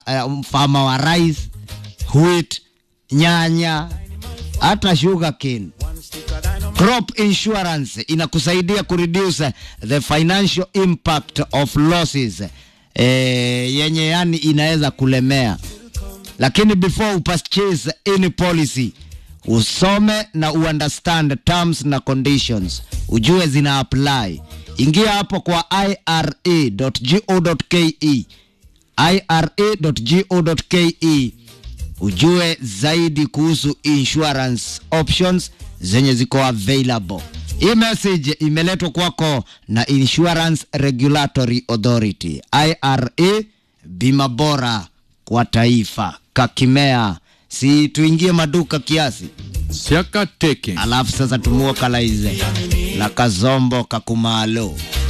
uh, mfama wa rice, wheat, nyanya, hata sugar cane. Crop insurance inakusaidia kureduce the financial impact of losses eh, yenye yani inaweza kulemea, lakini before upurchase any policy usome na uunderstand terms na conditions, ujue zina apply. Ingia hapo kwa ira.go.ke ira.go.ke ujue zaidi kuhusu insurance options zenye ziko available. Hii message imeletwa kwako na Insurance Regulatory Authority IRA, bima bora kwa taifa. Kakimea, si tuingie maduka kiasi, Siaka teke. alafu sasa tumuokalaize la kazombo kakumalo